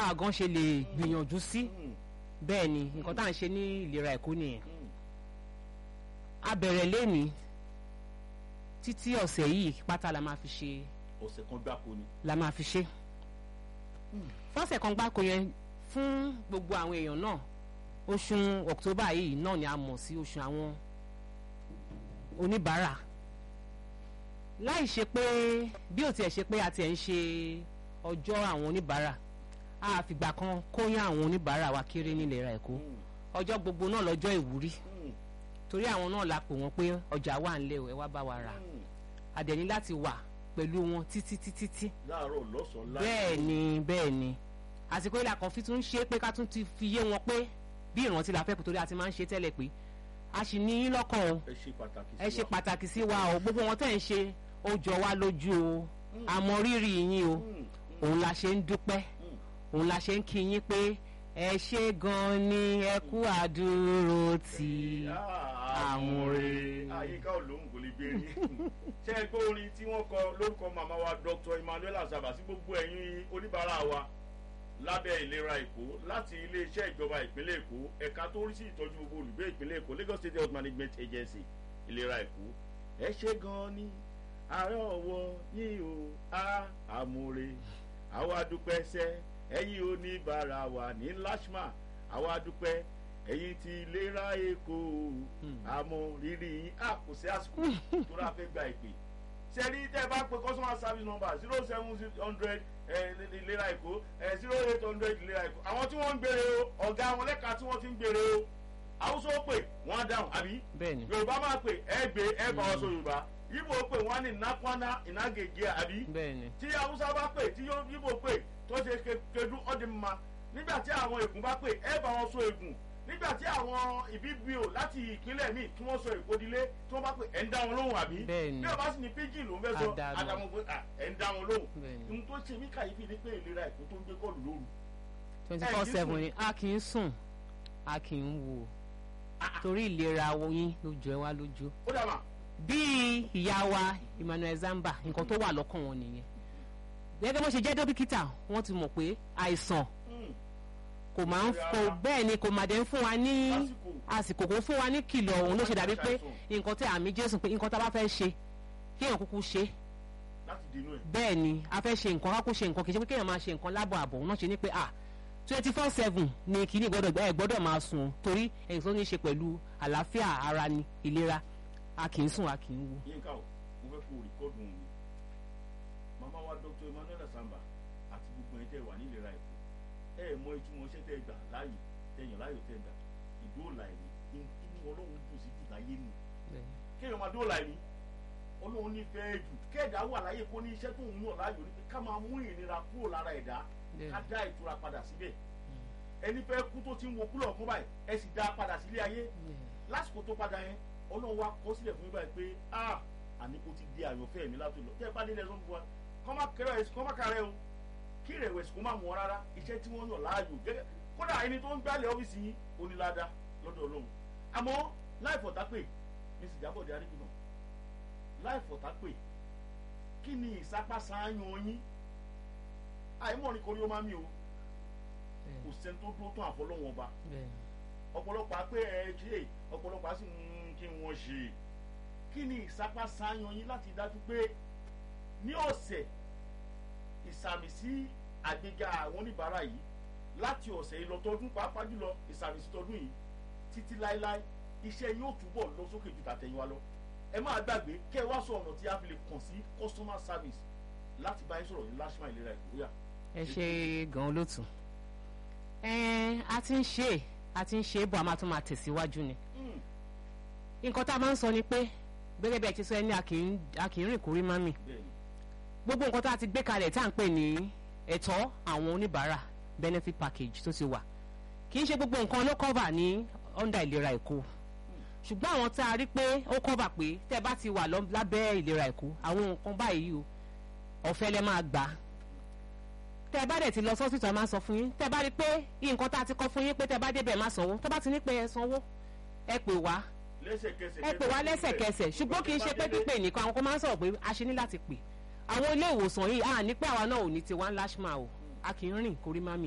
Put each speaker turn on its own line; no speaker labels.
báwa gan ṣe lè gbìyànjú sí
Mm,
bẹ́ẹ̀ ni nǹkan tá à ń ṣe ní ìlera èkó nìyẹn
mm.
a bẹ̀rẹ̀ lẹ́ni títí ọ̀sẹ̀ yìí pátá la máa fi ṣe
ọ̀sẹ̀ kan gbáko ni.
la máa fi ṣe fọ́sẹ̀ kan gbáko yẹn fún gbogbo àwọn èèyàn náà oṣù October yìí náà ni a mọ̀ sí oṣù àwọn oníbàárà láì ṣe pé bí ò tiẹ̀ ṣe pé a tiẹ̀ ń ṣe ọjọ́ àwọn oníbàárà a fìgbà kan kóyán àwọn oníbàárà wa kéré nílera Èkó
Mm,
ọjọ́ gbogbo náà lọ́jọ́ ìwúrí
mm,
torí àwọn náà la pè wọ́n pé ọjà wà ńlẹ̀ o ẹ wá bá wa rà
mm.
àdẹ̀ní láti wà pẹ̀lú wọn títí títí tí
láàárọ̀ lọ́sàn-án láì.
bẹ́ẹ̀ ni bẹ́ẹ̀ ni àsìkò ìlà kan fi tún ṣe pé ká tún ti fi yé wọn pé bí ìrántí la fẹ́ kó torí a ti máa ń ṣe tẹ́lẹ̀ pé a sì ní yín lọ́kàn o
ẹ ṣe pàtàkì sí
ẹ ṣe
wa.
pàtàkì sí wa o gbogbo wọn tẹ̀ ń ṣe ó jọ wá lójú o àmọ́ rírì yín o
Mm, mm,
òun la ṣe ń dúpẹ́
mm.
òun la ṣe ń kí yín pé ẹ ṣe gan ni ẹ kú àdúró tì í.
àmúre àyíká olóhùn kò lè gbérí ṣé ẹ gbọ́ orin tí wọ́n kọ lórúkọ màmá wa Dr. Emmanuel Asaba sí gbogbo ẹ̀yin oníbàárà wa lábẹ́ ìlera Èkó láti iléeṣẹ́ ìjọba ìpínlẹ̀ Èkó ẹ̀ka tó rí sí ìtọ́jú gbogbo olùgbé ìpínlẹ̀ Èkó Lagos State Health Management Agency ìlera Èkó ẹ ṣe gan ni ààrẹ ọwọ́ yín o a àmúre àwa dúpẹ́ sẹ́ ẹ̀yin oníbàárà wa ní lashma àwa dúpẹ́ ẹ̀yin ti ìlera Èkó àmọ́ rírì yín a kò sí àsìkò tó rà fẹ́ gba ìpè sẹ́rí tẹ́ ẹ bá pe customer service number zero seven hundred ìlera Èkó zero eight hundred ìlera Èkó àwọn tí wọ́n ń gbére o ọ̀gá àwọn lẹ́ka tí wọ́n ti ń gbére o Haúsá ó pè wọ́n á dáhùn àbí
bẹ́ẹ̀ ni
Yorùbá máa pè ẹ gbé ẹ bá wọn sọ Yorùbá Ìgbò pè wọ́n á ní nakwana ìnágègé àbí
bẹ́ẹ̀ ni
tí haúsá bá pè tí yíbò pè tó ṣe kedu ọdún ma nígbà tí àwọn ègùn bá pè ẹ bá wọn so ègùn nígbà tí àwọn ìbíbíò láti ìpínlẹ̀ míì tí wọ́n sọ ìkódilé tí wọ́n bá pè ẹ̀ ń dá wọn lóhùn àbí
Bẹ́ẹ̀ ni.
bí ọba sì ní pidgin ló ń fẹ́ sọ
Àdàlù.
àdàmọ̀ pé à, ẹ̀ ń dá wọn lóhùn
bẹ́ẹ̀ ni
ohun tó ṣe mí kàyéfì ni pé ìlera Èkó tó ń gbé kọ́ọ̀lù lóru
twenty
ẹ
four
kì í
seven
sùn.
ni a kì í sùn a kì í wò torí ìlera yín ló jọ ẹ wá lójú
ó dà mà
bí ìyá wa Emmanuel Zamba nǹkan tó wà lọ́kàn wọn nìyẹn gẹ́gẹ́ bó ṣe jẹ́ dókítà wọ́n ti mọ̀ pé àìsàn
Mm,
kò máa ń kò bẹ́ẹ̀ ni kò máa dé ń fún wa ní
lásìkò
àsìkò kò fún wa ní kìlọ̀ òun ló ṣe dàbí pé nǹkan tí àmì Jésù pé nǹkan tá a bá fẹ́ ṣe kí èèyàn kúkú ṣe
láti dènà ẹ̀
bẹ́ẹ̀ ni a fẹ́ ṣe nǹkan kákó ṣe nǹkan kì í ṣe pé kéèyàn máa ṣe nǹkan lábọ̀ àbọ̀ náà ṣe ní pé ah twenty four seven ni kìíní gbọ́dọ̀ ẹ gbọ́dọ̀ máa sùn torí èyí tó ní í ṣe pẹ̀lú àlàáfíà ara ni ìlera a kì í sùn a kì í wo.
yínká o mo fẹ́ kó o rìkọ́dù mi màmá wa Dr. Emmanuel Asamba àti gbogbo ẹ̀ tẹ́ wà nílera Èkó ẹ ẹ̀ mọ ìtumọ̀ iṣẹ́ tẹ́ gbà láàyè tẹ̀yàn láàyò tẹ́ gbà ìdóòlà ẹ̀mí inú Ọlọ́run dùn sí jù láyé nù kéèyàn máa dóòlà ẹ̀mí Ọlọ́run nífẹ̀ẹ́ jù kẹ́ẹ̀dá wà láyé kó ní iṣẹ́ tó ń yàn láàyò ní pé ká máa mú ìnira kúrò lára ẹ̀dá ká dá ìtura padà síbẹ̀ ẹni fẹ́ kú tó ti ń wo kúlọ̀ fún báyìí ẹ sì dá a padà sílé ayé lásìkò tó padà yẹn ọlọ́run wa kọ sílẹ̀ fún mi báyìí pé ah àní kò ti di àyànfẹ́ mi látò lọ tẹ́ ẹ bá délé ẹ̀sán fún wa kọ́ má kẹrẹ ẹ̀sìn kọ́ má kàrẹ́ o kí ìrẹ̀wẹ̀sì kó má mú ọ rárá iṣẹ́ tí wọ́n yàn láàyò gẹ́gẹ́ kódà ẹni tó ń gbálẹ̀ ọ́fíìsì yín onílàdá lọ́dọ̀ ọlọ́run àmọ́ láì fọ̀tá pè ní sìjábọ̀dé arígbìnà láì fọ̀tá pè kí ni ìsápásáyàn yín àìmọ̀ ni korí ó má mi o kò sẹ́ni tó dúró tán àfọlọ́wọn ọba ọ̀pọ̀lọpọ̀ á pé ẹ ṣe ọ̀pọ̀lọpọ̀ á sì ń kí wọ́n ṣe kí ni ìsapá sáyan yín láti dájú pé ní ọ̀sẹ̀ ìsàmì sí àgbéga àwọn oníbàárà yìí láti ọ̀sẹ̀ yìí lọ tọdún pàápàá jùlọ ìsàmì sí tọdún yìí títí láéláé iṣẹ́ yóò túbọ̀ lọ sókè ju tàtẹ̀yìnwá lọ ẹ máa gbàgbé kẹ́ ẹ wá sọ ọ̀nà tí a fi lè kàn sí customer service láti bá yín sọ̀rọ̀ ní lashma ìlera ìkóríà.
ẹ ṣe gan-an lótú ẹ a ti ń ṣe a ti ń ṣe é bọ̀ a máa tún máa tẹ̀síwájú ni nǹkan tá a máa ń sọ ni pé gẹ́gẹ́ bí ẹ ti sọ ẹ ní a kì í rìn kórí mami
bẹ́ẹ̀ni
gbogbo nǹkan tá a ti gbé kalẹ̀ tá à ń pè ní ẹ̀tọ́ àwọn oníbàárà benefit package tó ti wà kì í ṣe gbogbo nǹkan ló cover ní under ìlera èkó ṣùgbọ́n àwọn tá a rí pé ó cover pé tẹ́ bá ti wà lọ- lábẹ́ ìlera èkó àwọn nǹkan báyìí o ọ̀fẹ́ lẹ máa gbà á tẹ́ bá dẹ̀ ti lọ sọ́sìtì a máa sọ fún yín tẹ́ bá rí pé nǹkan tá a ti kọ́ fún yín pé tẹ́ bá débẹ̀ má sanwó tẹ́ bá ti ní pé ẹ sanwó ẹ pè wá
lẹ́sẹ̀kẹsẹ̀
ẹ pè wá lẹ́sẹ̀kẹsẹ̀ ṣùgbọ́n kì í ṣe pé pípé nìkan àwọn kan máa ń sọ̀rọ̀ pé a ṣe ní láti pè àwọn ilé ìwòsàn yìí à ní pé àwa náà ò ní tiwa ńlá ṣùgbọ́n o a kì í rìn kórí má mi.